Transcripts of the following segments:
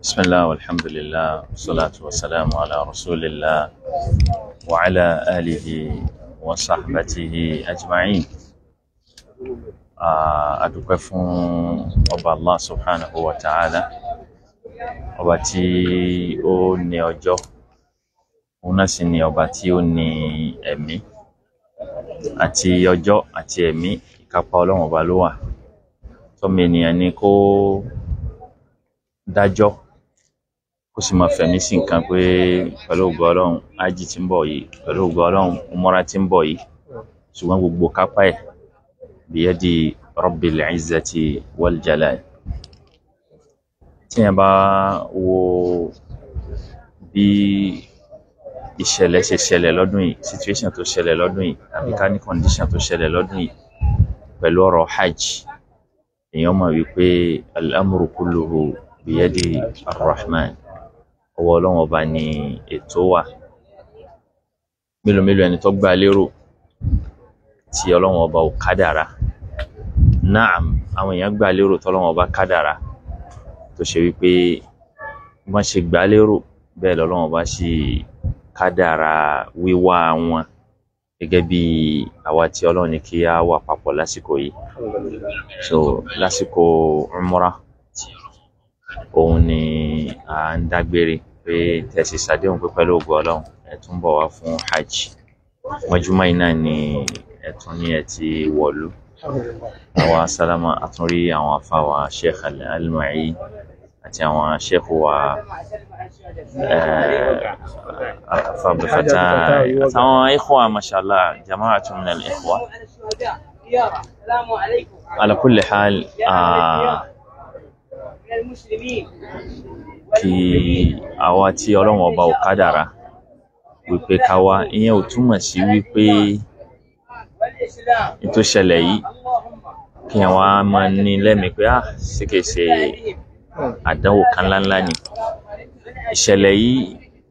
بسم الله والحمد لله والصلاة والسلام على رسول الله وعلى آله وصحبته أجمعين adúpẹ́ fún ọba allah subhanahu wa ta'ala ọba tí ó ní ọjọ́ òun náà sì ni ọba tí ó ní ẹ̀mí àti ọjọ́ àti ẹ̀mí ìkápá ọlọ́run ọba ló wà tọ́mọ ènìyàn ni kó dájọ́ kó sì máa fẹ̀mí sí nǹkan pé pẹ̀lú ògo ọlọ́run ájì tí ń bọ̀ yìí pẹ̀lú ògo ọlọ́run umura tí ń bọ̀ yìí ṣùgbọ́n gbogbo kápá ẹ̀ biyadi rabbil izzati wal jalal tíyẹn bá wo bí ìṣẹ̀lẹ̀ ṣe ṣẹlẹ̀ lọ́dún yìí situation tó ṣẹlẹ̀ lọ́dún yìí àbí ká ní condition tó ṣẹlẹ̀ lọ́dún yìí pẹ̀lú ọ̀rọ̀ hajj èèyàn mọ̀ wípé al-amru kulluhu biyadi ar-rahman ọwọ́ ọlọ́run ọba ni ètò wà mélòó mélòó ẹni tó gbà lérò tí ọlọ́run ọba ò kádàrá naam àwọn èèyàn gbà lérò tọ́lọ́run ọba kádàrá tó ṣe wípé wọ́n ṣe gbà lérò bẹ́ẹ̀ lọ́lọ́run ọba sì kádàrá wíwá wọn gẹ́gẹ́ bí àwa tí ọlọ́run ní kí á wà papọ̀ lásìkò yìí so lásìkò umrah òun ni à ń dágbére pé tẹ̀sí sàdéhùn pé pẹ̀lú ògo ọlọ́run ẹ̀ tún bọ̀ wá fún hajj mọ́júmọ́ yìí náà ni ẹ̀tún ní ẹ̀ ti wọ̀lú àwa sálámà àtúnrí àwọn afáwa sheikh al-almai àti àwọn sheikh wa fàbífàtà àtàwọn ikhwa mashallah jama'atu min al-ikhwa ala kulli hal kí àwa tí ọlọ́run ọba ò kádàrá wípé ká wá ìyẹn ò túmọ̀ sí wípé ètò ìṣẹ̀lẹ̀ yìí kí àwọn á máa ní lẹ́mìí pé ah ṣé kìí ṣe àdánwò kan ńláńlá ni ìṣẹ̀lẹ̀ yìí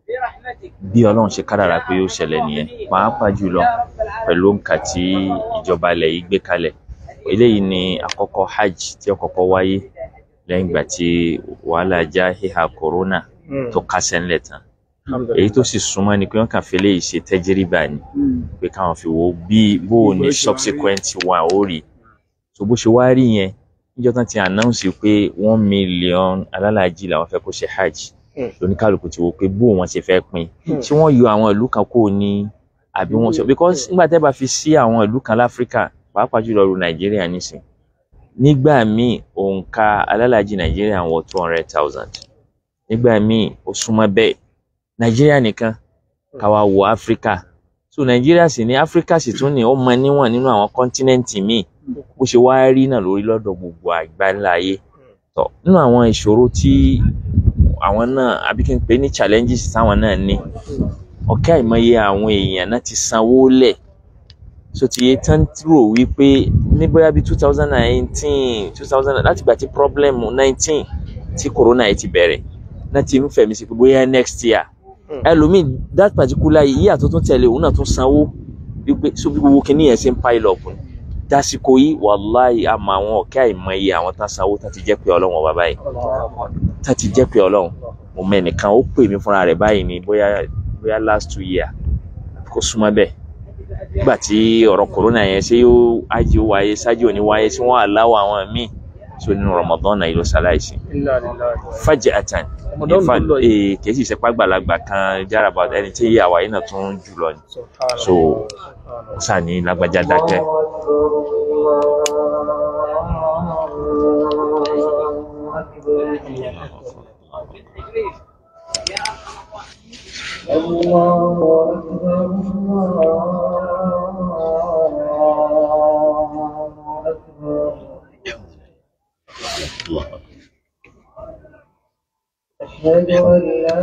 bí ọlọ́run ṣe kádàrá pé yóò ṣẹlẹ̀ nìyẹn pàápàá jùlọ pẹ̀lú òǹkà tí ìjọba ilẹ̀ yìí gbé kalẹ̀ eléyìí ni àkọ́kọ́ hajj tí ó kọ́kọ́ wáyé lẹ́yìn ìgbà tí wàhálà já híhà kòrónà tó kásẹ̀ ńlẹ̀ tán èyí tó sì súnmọ́ ni pé wọ́n kàn fi léyìí ṣe tẹ́jẹ́rìbà ni pé káwọn fi wo bí bó o ní subsequent one ó rí so bó ṣe wá rí yẹn níjọ́ tán ti announce pé one million alálàájì làwọn fẹ́ kó ṣe hajj lóníkàlùkù ti wo pé bó wọn ṣe fẹ́ pín tí wọ́n yọ àwọn ìlú kan kó ní àbí wọ́n sọ because nígbà tẹ́ bá fi sí àwọn ìlú kan láfíríkà pàápàá jùlọ ru nàìjíríà nísìn nígbà míì òǹkà alálàájì nàìjíríà wọ two hundred thousand nígbà míì ó súnmọ́ bẹ́ẹ̀ nàìjíríà nìkan káwa wo áfíríkà so nàìjíríà sì ní áfíríkà sì tún ní ó mọ níwọ̀n nínú àwọn kọ́ńtínẹ́ǹtì míì bó ṣe wá rí náà lórí lọ́dọ̀ gbogbo àgbáńlá ayé tó nínú àwọn ìṣòro tí àwọn náà àbí kí n pè ní challenges táwọn náà ní ọ̀kẹ́ àìmọye àwọn èèyàn náà ti sanwó lẹ̀ so ti yẹ tán rò wípé ní bóyá bíi two thousand and eighteen two thousand láti gbà tí problem nineteen tí corona yìí ti bẹ̀rẹ̀ náà ti ń fẹ̀mí sí pé bóyá next year ẹlòmíì that particular year tó tún tẹ̀lé òun náà tún sanwó wípé so bí gbogbo kìíní yẹn ṣe ń pile up ni dásìkò yìí wàláì àmọ́ àwọn ọ̀kẹ́ àìmọye àwọn tán sanwó tán ti jẹ́ pé ọlọ́run ọba báyìí tán ti jẹ́ pé ọlọ́run mo mẹ́nìkan ó pè mí fúnra rẹ̀ báyìí ní bóyá bóyá last two year kò súnmọ́ bẹ́ẹ̀ nígbà tí ọ̀rọ̀ corona yẹn ṣé yóò ájì ó wáyé ṣáájú òní wáyé tí wọ́n aláwọ̀ àwọn míì so nínú Ramadan náà yìí ló ṣaláìsí fàjẹ àtàn ìfà kìí sì ṣepá gbàlagbà kan járaba ẹni tí ìyá wa yìí náà tún jù lọ ni so ó sà ní lágbájá dákẹ́. الله أكبر الله أكبر أشهد أن لا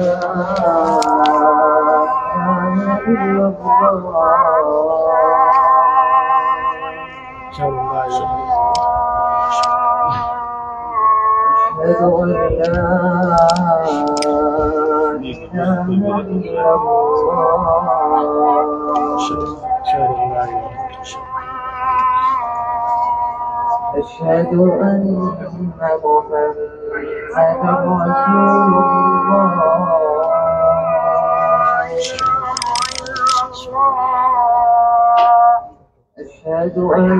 إله إلا الله أشهد أن لا إله إلا الله أشهد أن محمدا رسول الله أشهد أن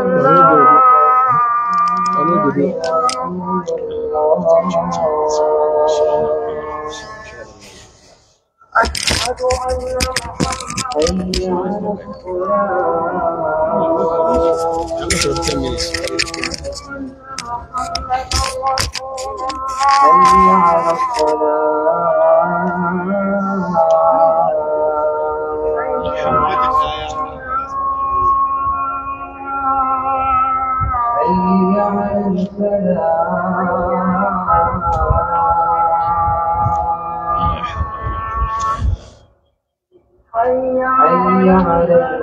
أشهد أن حي على حي على حي على الفلاح حي على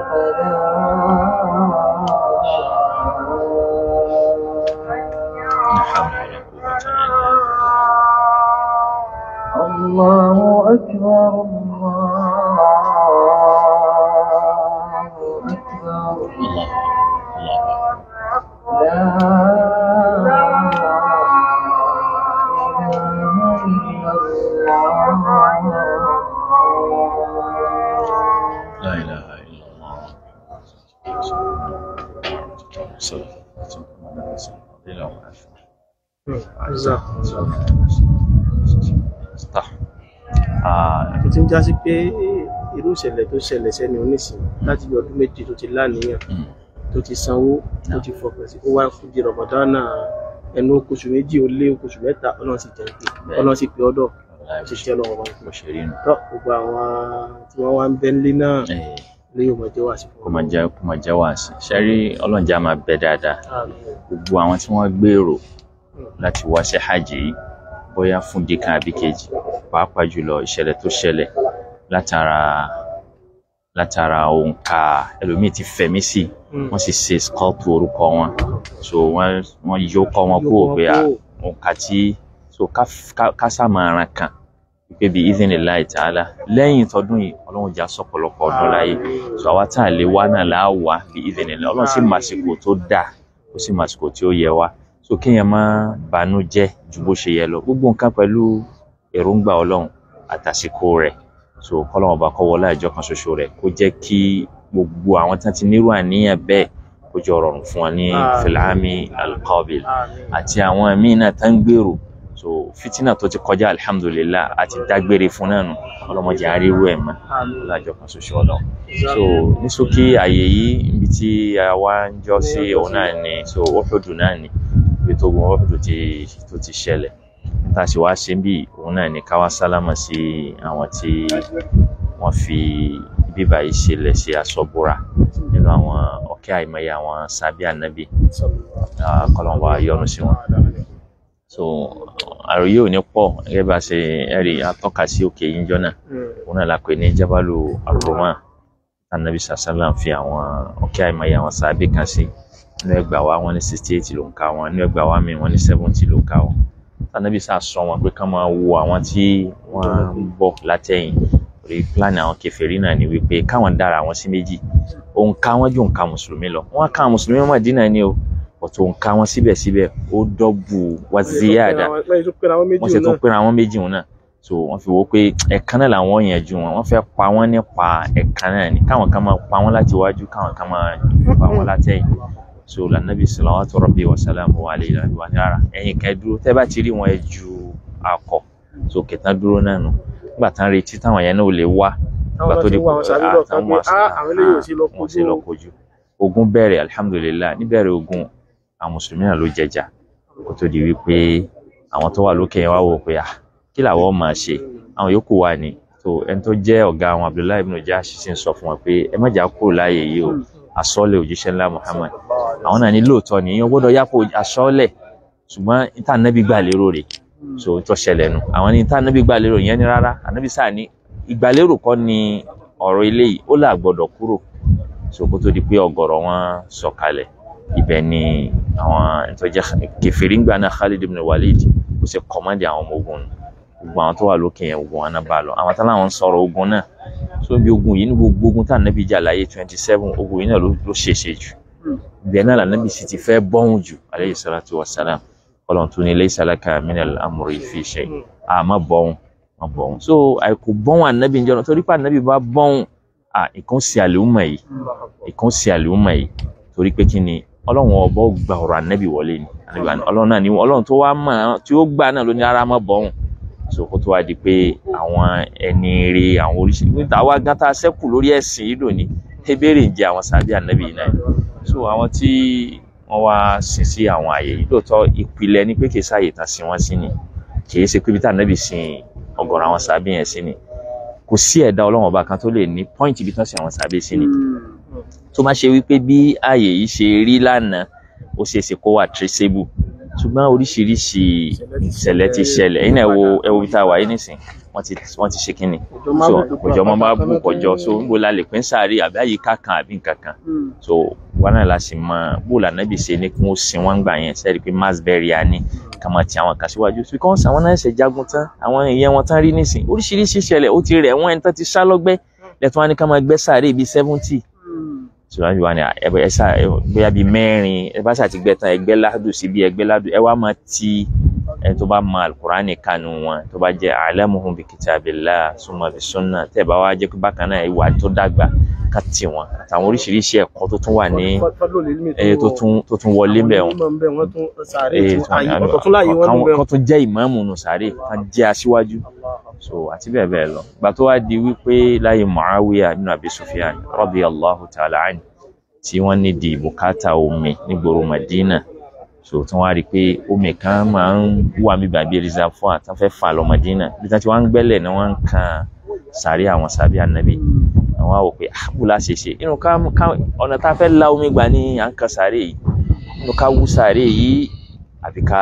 الفلاح الله أكبر الله أكبر الله الله لا إله إلا الله لا إله إلا الله صلى الله عليه وسلم Stop. Ah, tó ti ń já sí pé irú ìṣẹ̀lẹ̀ tó ṣẹlẹ̀ sẹ́ni onísìn láti bí ọdún méjì tó ti láníyàn mm, tó ti sanwó tó ti fọkàn sí ó wá kú di rọmọdánà ẹnu oṣù méjì ó lé oṣù mẹ́ta ọlọ́run sì jẹ́ pé ọlọ́run sì pé ọdọ̀ wallahi ti ṣe ọlọ́run wọn bó ṣe rí nù. tọ́ gbogbo àwọn tí wọ́n wá ń bẹ́ nílé náà Eh, lé yóò mọ̀ jẹ́ wà sí kó fún máa jẹ́ kó máa jẹ́ wàásì. Ṣé rí ọlọ́njà máa bẹ dáadáa? Gbogbo àwọn tí wọ́n gbèrò láti wá sí hajj yìí bóyá fún dìkan àbí kejì pàápàá jùlọ ìṣẹ̀lẹ̀ tó ṣẹlẹ̀ látara látara òǹkà ẹlòmíì ti fẹ̀mí sí i wọ́n sì ṣe skọ́ọ̀tù orúkọ wọn so wọ́n wọ́n yọ ọkọ wọn kúrò pé à òǹkà tí so ká- ká- ká sàmàràn kan pé bí ìdíni láì tààlà lẹ́yìn tọdún yìí ọlọ́run já sọ̀pọ̀lọpọ̀ ọdún láyé so àwa tá a lè wá náà là á wà bí ìdíni láì ọlọ́run sì màsìkò tó dáa ó sì màsìkò tí ó yẹ wá so kéèyàn má banú jẹ́ ju bó ṣe yẹ lọ gbogbo nǹkan pẹ̀lú èròǹgbà ọlọ́run àtàsìkò rẹ̀ so kọ́lọ́run ọba kó wọlé àjọ kan ṣoṣo rẹ̀ kó jẹ́ kí gbogbo àwọn tí wọ́n ti nírú àníyàn bẹ́ẹ̀ kó jọ rọrùn fún wọn ní Àmín. filami alqabil àti àwọn míì náà tá ń gbèrò so fitina tó ti kọjá alihamudulilayi àti dágbére fún náà nù ọlọmọdé àríwú ẹ mọ lájọ kan ṣoṣo Ọlọ́run so ní ṣókí àyè yìí ibi tí a wá ń jọ sí òun náà ni so Uhudu náà ni ibi tó gun Uhudu ti tó ti ṣẹlẹ̀ níta sì wá ṣe bí òun náà ni káwá sálámà sí àwọn tí wọ́n fi bíbá yìí ṣẹlẹ̀ sí aṣọ́búra nínú àwọn ọ̀kẹ́ àìmọye àwọn sábẹ́ ànábì kọlọ́nba yọ́nú sí wọn so àròyé ò ní pọ̀ gẹ́gẹ́ bá ṣe ẹ̀rí atọ́ka sí òkè yìí jọ náà òun náà la pè ní jábàlù àrùmá anabi sàṣàlám fi àwọn ọ̀kẹ́ àìmọye àwọn sábẹ́ kan sí nínú ẹgbàá wa wọn ní sixty eight ló ń ka wọn nínú ẹgbàá wa mi wọn ní seventy ló ń ka wọn anabi sàṣọ wọn pé ká máa wo àwọn tí wọ́n ń bọ̀ látẹ̀yìn rí pílánì àwọn kèfèrí náà ni wípé káwọn dára àwọn sí méjì òǹkà wọn ju òǹkà mùsùlùmí lọ wọn ká mùsùlùmí Mádínà ni o ọ̀tọ̀ òǹkà wọn síbẹ̀síbẹ̀ ó dọ́bù wá ziyada wọ́n sì tún pera wọn méjì wọn náà so wọ́n fi wò ó pé ẹ̀kan náà làwọn yànjú wọn wọ́n fẹ́ pa wọ́n nípa ẹ̀kan náà ni káwọn kan máa pa wọ́n láti wájú káwọn kan máa pa wọ́n látẹ̀yìn so lànàbí salawatu rabbi wa salamu alayhi wa rárá ẹ̀yin kan dúró tẹ́ bá ti rí wọn ẹ ju akọ so kẹtàn dúró náà nù nígbà tán retí táwọn yẹn náà ò lè wá nígbà tó di àwọn sàbí lọ kan pé àwọn eléyìí ò sí lọ wọn sì lọ kojú ogun bẹ̀rẹ̀ alihamudulilayi níbẹ̀rẹ̀ ogun àwọn mùsùlùmí náà ló jẹjà kó tó di wípé àwọn tó wà lókè yẹn wá wò pé ah kí làwọn máa ṣe àwọn yòókù wà ní tó ẹni tó jẹ́ ọ̀gá àwọn abdullahi ibn Jahsh sì ń sọ fún wọn pé ẹ má jà kúrò láàyè yìí o asọ́lẹ̀ òjíṣẹ́ ńlá Muhammad àwọn náà ní lóòótọ́ ni yín gbọ́dọ̀ yàpò asọ́lẹ̀ ṣùgbọ́n níta ànábì gbà lérò rẹ̀ so tó ṣẹlẹ̀ nu àwọn ní níta ànábì gbà lérò yẹn ni rárá ànábì sáà ní ìgbàlérò kọ́ ni ọ̀rọ̀ eléyìí ó là gbọ́dọ̀ kúrò so kó tó di pé ọ̀gọ̀rọ̀ wọn sọ̀kalẹ̀ ibẹ̀ ni àwọn ìtọ́jà kẹfìrí ńgbà náà Khalid ibn Walid kò ṣe kọ́mọ́dé àwọn ọmọ ogun nù gbogbo àwọn tó wà lókè yẹn ogun wọn náà bá lọ àwọn táwọn àwọn ń sọ̀rọ̀ ogun náà so bí ogun yìí ní gbogbo ogun tá à nẹ́bí jà láyé twenty seven ogun yìí náà ló ló ṣèṣe jù ibẹ̀ náà lànàbì sì ti fẹ́ bọ́hùn jù alayhi salatu wassalam ọlọ́run tún ní laysa laka minal amri fi shay àmọ́ bọ́hùn má bọ́hùn so àìkú bọ́hùn ànábì njọ́ torí pé ànábì bá bọ́hùn à ìkan sí àlùmọ̀ yìí ìkan sí àlùmọ̀ yìí torí pé kí ni ọlọ́run ọba ó gba ọ̀rọ̀ ànábì wọlé ni ànábì àná- ọlọ́run náà ni ọlọ́run tó wá mọ̀ tí ó gbà náà ló ní ara má bọ́hùn so kó tó wá di pé àwọn ẹni ire àwọn oríṣiríṣi níta wá gán tá a ṣẹ́kù lórí ẹ̀sìn yìí lónìí ebéèrè ń jẹ àwọn sàbí ànábì yìí náà so àwọn tí wọ́n wá sin sí àwọn àyè yìí lóòótọ́ ìpìlẹ̀ ni pé kì í sáàyè tán sí wọ́n sí ni kì í ṣe pé ibi tá ànábì sin ọ̀gọ̀rọ̀ àwọn sàbí yẹn sí ni kò sí ẹ̀dá ọlọ́run ọba kan tó lè ní pọ́ìntì ibi tán sí àwọn sàbí sí ni tó má ṣe wípé bí ààyè yìí ṣe rí lánàá ó ṣeé ṣe kó wà traceable ṣùgbọ́n oríṣiríṣi ìṣẹ̀lẹ̀ ti ṣẹlẹ̀ ẹ̀yin náà ẹ wo ẹ wo bí tá a wà yìí nísìn wọ́n ti wọ́n ti ṣe kínni so kòjọ́ mọ́ bá bù kọjọ́ so níbo la lè pín sáré àbí àyíká kan àbí nǹkan kan so wọn náà la sì mọ bó la nábì ṣe ní kí wọ́n sin wọ́n gbà yẹn sẹ́ẹ̀rì pé mass burial ni ká máa ti àwọn kan síwájú because àwọn náà ṣe jagun tán àwọn èèyàn wọn tán rí nísìn oríṣiríṣi ìṣẹ̀lẹ̀ ó ti rẹ̀ wọ́n ẹni tán ti sá lọ́gbẹ́ lẹ́tọ́ wọn ni ká máa gbẹ́ sáré bíi seventy síwájú wa ni ẹbẹ ẹ ṣá bóyá bíi mẹ́rin ẹ bá ṣàti gbẹ tán ẹgbẹ́ ládùn sí bí ẹgbẹ́ ládùn ẹ wá máa ti ẹ tó bá mọ alukurani kanu wọn tó bá jẹ alamuhum bi kitabillah summa bi sunna tẹ bá wá jẹ pé bákan náà ìwà tó dàgbà ká tì wọn àtàwọn oríṣiríṣi ẹ̀kọ́ tó tún wà ní ẹ tó tún tó tún wọlé bẹ wọn wọ́n tún sáré ẹ tún àyè ọ̀tọ̀ tún láàyè wọn káwọn bẹ̀ kan tó jẹ ìmáàmù nù sáré kan jẹ aṣíwájú so àti bẹ́ẹ̀ bẹ́ẹ̀ lọ gbà tó wá di wípé láyé Muawiya ibn Abi Sufyan radiyallahu ta'ala anhu tí wọ́n ní di bùkátà omi nígboro Madina so tí wọ́n á rí i pé omi kan máa ń wà mí bàbí reservoir tí wọ́n fẹ́ fà lọ Madina bí wọ́n ti wá ń gbẹ́lẹ̀ ni wọ́n ń kan sàrí àwọn sàbí ànábì àwọn á wò pé àbúlá ṣe ṣe inú ká ká- ọ̀nà tá a fẹ́ la omi gbà ní à ń kan sàrí yìí inú ká wú sàrí yìí àbí ká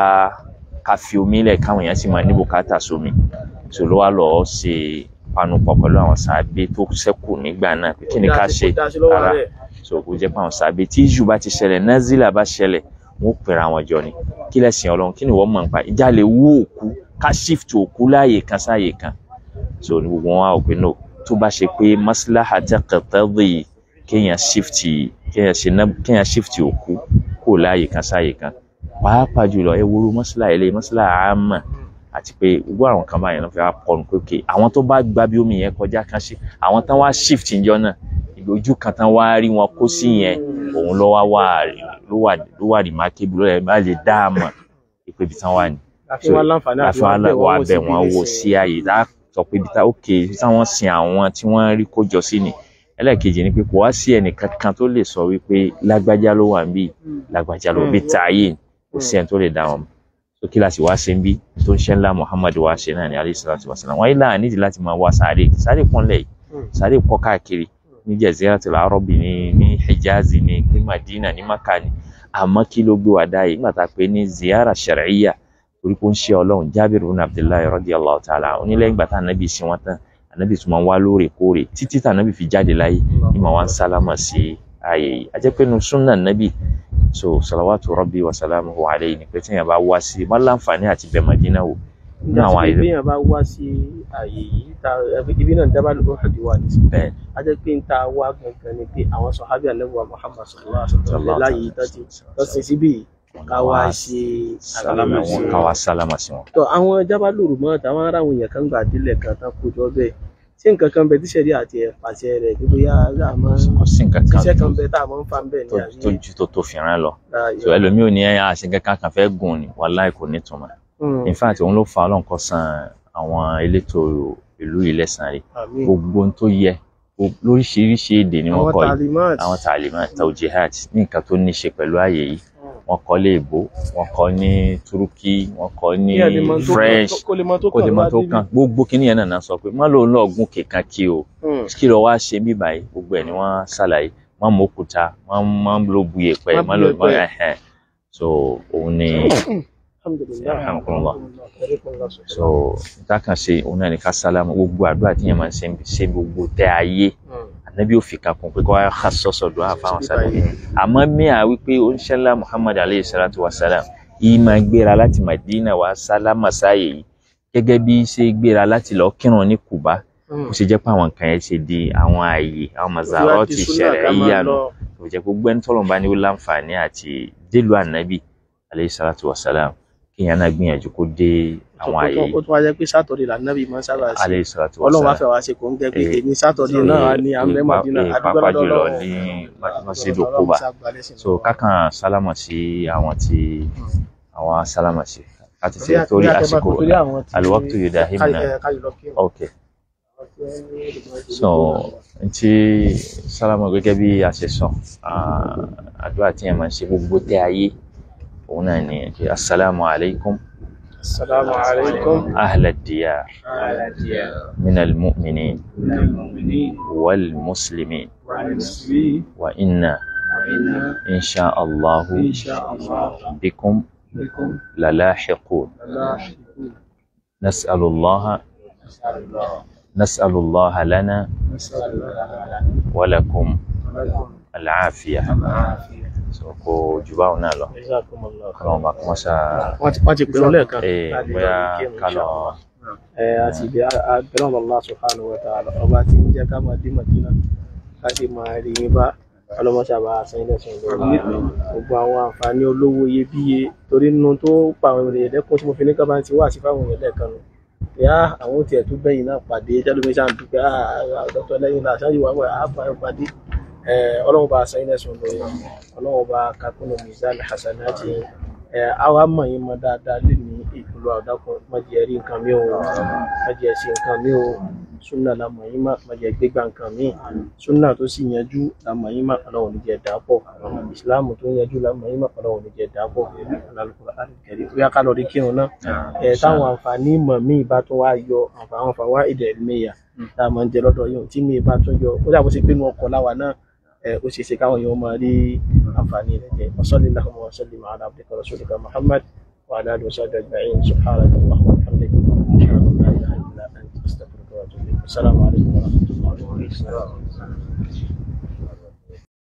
ká fi omi lẹ̀ káwọn èèyàn sì máa ní bùkátà sómi so ló wá lọ́ọ́ ṣe panupọ̀ pẹ̀lú àwọn sàbí tó ṣẹ́kù nígbà náà pé kí ni ká ṣe rárá so kò jẹ́ pé àwọn sàbí tí ìjù bá ti ṣẹlẹ̀ nazila bá ṣẹlẹ̀ wọn ó pèrè àwọn jọ ni kí lẹ́sìn ọlọ́run kí ni wọ́n mọ̀ nípa ìjà lè wú òkú ká shift òkú láàyè kan sáàyè kan so ní gbogbo wọn á wò pé no tó bá ṣe pé maslaha taqtadi kéèyàn shift kéèyàn ṣe ná kéèyàn shift òkú kó láàyè kan sáàyè kan pàápàá jùlọ ẹ wo maslaha ilé maslaha àmà àti pé gbogbo àwọn kan báyìí ló fi wá pọnù pé okay àwọn tó bá gba bí omi yẹn kọjá kan ṣe àwọn tán wá shift ìjọ náà ìlójú kan tán wá rí wọn kó sí yẹn òun ló wá wà ló wà ló wà remarkable ló yẹ bá lè dá a mọ̀ pé ibi tán wà ní àfi wọn láǹfààní àti láfi wá bẹ̀ wọ́n wò sí sí ààyè lá sọ pé ibi tá ok ibi táwọn sin àwọn tí wọ́n rí kó jọ sí ni ẹlẹ́ẹ̀kejì ni pé kò wá sí ẹnìkan kan tó lè sọ wípé lágbájá ló wà níbí lágbájá ló bí tààyè kò sí ẹni tó lè dá wọn mọ̀ so kí láti wá ṣe ń bí tó ń ṣe ńlá Muhammad wá ṣe náà ní alayhi salatu wa salam wọ́n yìí láà nídìí láti máa wá sáré sáré pọ́nlẹ̀ yìí sáré pọ́ káàkiri ní Jaziratul Arabi ní ní Hijazi ní ní Madina ní Maka ní àmọ́ kí ló gbé wa dá yìí nígbà tá a pè ní ziyara shar'iyya torí pé ó ń ṣe ọlọ́run Jabir ibn Abdullahi radiyallahu ta'ala onílẹ̀ ìgbà tá ànábì sí wọn tán ànábì tún máa ń wá lóòrèkóòrè títí tá ànábì fi jáde láyé ní màá wá ń sálámà sí ààyè yìí a jẹ́ pé nu súnà ànábì so salawatu rabbi wa salamuhu alayhi ni pé tí yẹn bá wá sí má láǹfààní àti bẹ̀ Madina wò nínú àwọn àyè bí yẹn bá wá sí àyè yìí ta ibi náà dábàá lóko àdì wà ní sí bẹ́ẹ̀ a jẹ́ pé n ta wá gangan ni pé àwọn sọ̀hábì àlẹ́wà Muhammad sallallahu alaihi wasallam láyé yìí tán ti lọ́sìn síbí yìí ká wá ṣe sálámà wọn ká wá sálámà sí wọn. tó àwọn jábálòrò mọ́ àtàwọn ará àwọn èèyàn kan gbà délẹ̀ kan tán kó jọ bẹ́ẹ̀ ṣé nǹkan kan bẹ tíṣẹ̀rí àti ẹ̀ pàṣẹ rẹ̀ kí bóyá a máa kò sí nǹkan kan ṣiṣẹ́ tó kan bẹ tá a máa ń fa bẹ́ẹ̀ ní tó àbí tó ju tó tó fi rán lọ láàyè. so ẹlòmíì ò ní ẹ àṣẹ kankan kan fẹ́ gùn ni wàláì kò ní túmọ̀ Mm, in fact òun ló fa ọlọ́run kó san àwọn elétò ìlú yìí lẹ́san rẹ̀ àmín. gbogbo ohun tó yẹ gbogbo- lóríṣiríṣi èdè ni wọ́n àwọn kọ́ yìí talimat àwọn tàlímà tawjihat ní nǹkan tó ní ṣe pẹ̀lú ààyè yìí wọ́n kọ́ lé èbó wọ́n kọ́ ní turuki wọ́n kọ́ ní Kí ẹ lè mọ tó kàn- french kó lè mọ tó kó lè kàn mọ bá tó débí. kàn gbogbo kíní yẹn náà náà sọ pé má lòun náà gún kékan kí o Mm, kí lọ wá ṣe bí báyìí gbogbo ẹ̀ ni wọ́n ṣàlàyé má mọ òkúta má má ló bu yèpẹ̀ Má má bu lọ yèpẹ̀. ẹhẹn so òun ni alhamdulillah Alhamdulillah. Alhamdulillah. so níta kan ṣe òun náà ní ká sálámù gbogbo àdúrà tí yẹn máa ń ṣe ṣe gbogbo tẹ ayé Mm, ànábì ò fi kakùn pé kó wá ká sọ́sọ̀ dùn àfáwọn sálámù àmọ́ mìíràn wípé oníṣẹ́lá muhammad aleyhi salatu wa salam yìí máa gbéra láti madina wá sálámà sáàyè yìí gẹ́gẹ́ bí ṣe gbéra láti lọ kírun ní kuba ó sì jẹ́ pé àwọn nǹkan yẹn ṣe di àwọn ààyè àwọn mazarọ́ ti ṣẹlẹ̀ yíyá nù tó jẹ́ gbogbo ẹni tọ́lọ̀ bá ní ó láǹfààní àti délùú ànábì aleyhi salatu wa salam kéèyàn náà gbìyànjú kó dé àwọn ààyè ó tún wá jẹ́ pé sátọ̀dẹ̀ lànàbì máa ń sábà ṣe aleyhi salatu wa ọlọ́run wá salam fẹ́ wá ṣe kò ń gẹ́ pé Eh, èmi sátọ̀dẹ̀ náà ní àmì mọ̀dínà Eh, pàápàá jùlọ ní masjidu Quba so kákan sálámà sí àwọn tí àwọn sálámà sí láti ṣe torí àsìkò alwaqtu yudahimna ok so ntí sálámà gẹ́gẹ́ bí a ṣe sọ ah, àdúrà tí yẹn máa ń ṣe gbogbo tẹ ayé òun náà ni pé asalaamu alaykum Assalamu alaikum. ahla diyar min almu'minin wal muslimin wa inna insha allahu bikum lalahiqun نسأل الله نسأل الله لنا ولكم العافية so kò jù báwọn náà lọ kọlọ́n bá kọ́ mọ́ṣá wọ́n ti pèrò lẹ́ẹ̀kan ee bóyá ká lọ ẹ àti ibi abẹ́rẹ́ Allah subhanahu wa ta'ala ọba tí ń jẹ́ ká máa dé Madina ká sì máa rí yín bá ọlọ́mọṣàbà àṣẹyìnlẹ̀sùn lórí gbogbo àwọn àǹfààní olówó iyebíye torí nínú tó pa àwọn ènìyàn lẹ́kùn tí mo fi ní kábàá ti wá sí fáwọn èèyàn lẹ́ẹ̀kan nù yá àwọn tiẹ̀ tó bẹ́yìn náà pàdé jálómi ṣáà ń dúpẹ́ dr lẹ́yìn náà ṣáàyè wà wẹ̀ àbá ẹ̀ pàdé ọlọ́run bá àṣẹyìnlẹ̀sùn lórí ọlọ́run bá kakúnnù mizan hasanati àwa mọ̀ yín mọ́ dáadáa lé ní ìpínlẹ̀ ọ̀dàkùn mọ̀jẹ̀ rí nǹkan mi ò mọ̀jẹ̀ ṣe nǹkan mi ò súnà la mọ̀ yín mọ́ mọ̀jẹ̀ gbégbá nǹkan mi súnà tó sì yanjú la mọ̀ yín mọ́ ọlọ́run ní jẹ́ dàpọ̀ ìsìláàmù tó yanjú la mọ̀ yín mọ́ ọlọ́run ní jẹ́ dàpọ̀ Al-Qur'an Al-Karim ó yá ká lọ rí kírun náà ẹ̀ táwọn àǹfààní mọ̀ mí bá tún wá yọ àwọn àǹfààní ìdẹ̀ mẹ́yà tá a máa ń jẹ lọ́dọ̀ yìí tí mi bá tún yọ ó dàbó sí pé inú ọkọ̀ láwa náà ó ṣe é ṣe káwọn èèyàn máa rí àǹfààní rẹ̀ jẹ wasalli allahumma wa sallim ala abdika rasulika muhammad wa ala alihi wa sahbihi ajma'in subhanaka allahumma wa bihamdika ashhadu an la ilaha illa anta astaghfiruka wa atubu ilayk assalamu alaikum wa rahmatullahi wa barakatuh